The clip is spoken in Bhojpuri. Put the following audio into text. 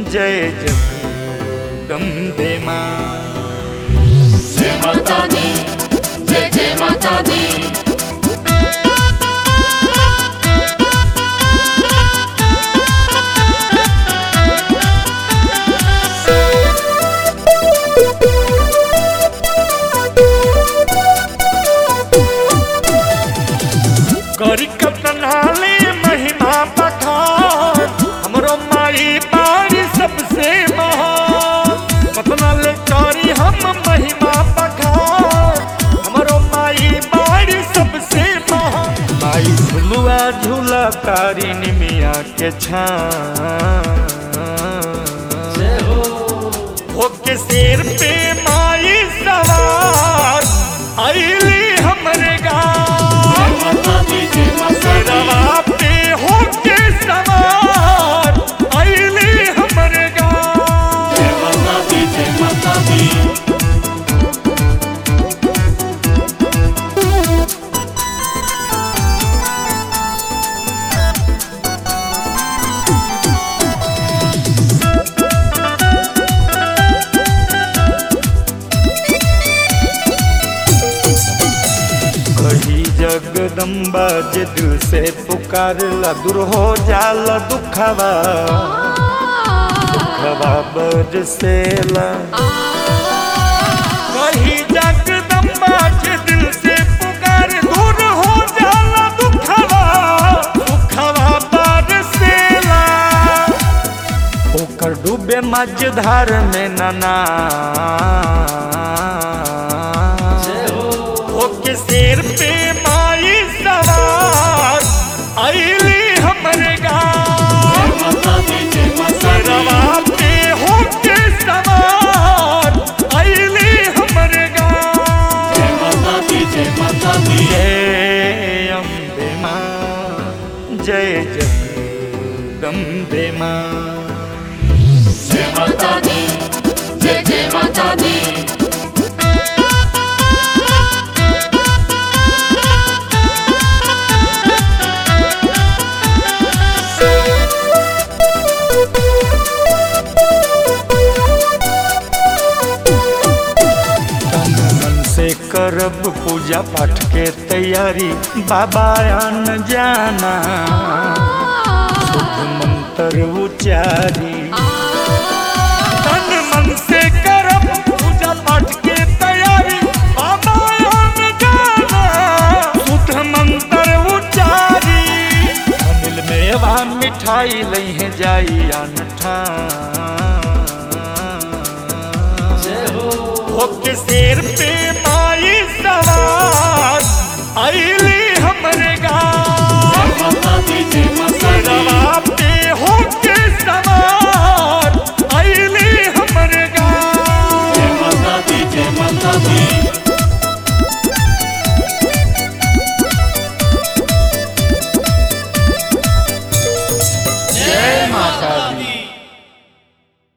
जय जगदम्बे माँ जय माता दी जय जय माता दी करी कतनाले महिमा पखान हमरो माई बाड़ी सबसे महान कतनाले करी हम महिमा पखान हमरो माई बाड़ी सबसे महान माई झुलुआ झूला तारी निमिया के छान ओके सिर पे माई सवार आईली हमरे गाँव माता दी जय माता सिरवा पे होके सवार आईली हमरे गाँव जय माता दी जय माता दी कही जगदम्बा जे दिल से पुकारला दूर हो जाला दुखवा दुखवा बरसेला कही जगदम्बा जे दिल से पुकार दूर हो जाला दुखवा दुखवा बरसेला ओकर डूबे मझधार में नना ओके सिर पे माई सवार आईली हमरे गाँव माता दी जय माता दी सिरवा पे होके सवार आईली हमरे गाँव जय माता दी जय माता दी जय अम्बे माँ जय जगदम्बे माँ जय माता दी जय जय माता दी तन मन से करब पूजा पाठ के तैयारी बाबा आन जाना शुभ मंत्र उचारी तन मन से करब पूजा पाठ के तैयारी बाबा आन जाना शुभ मंत्र उचारी अनिल मेवा मिठाई लहे जाई अनठा ओके सिर पे माई सवार आइल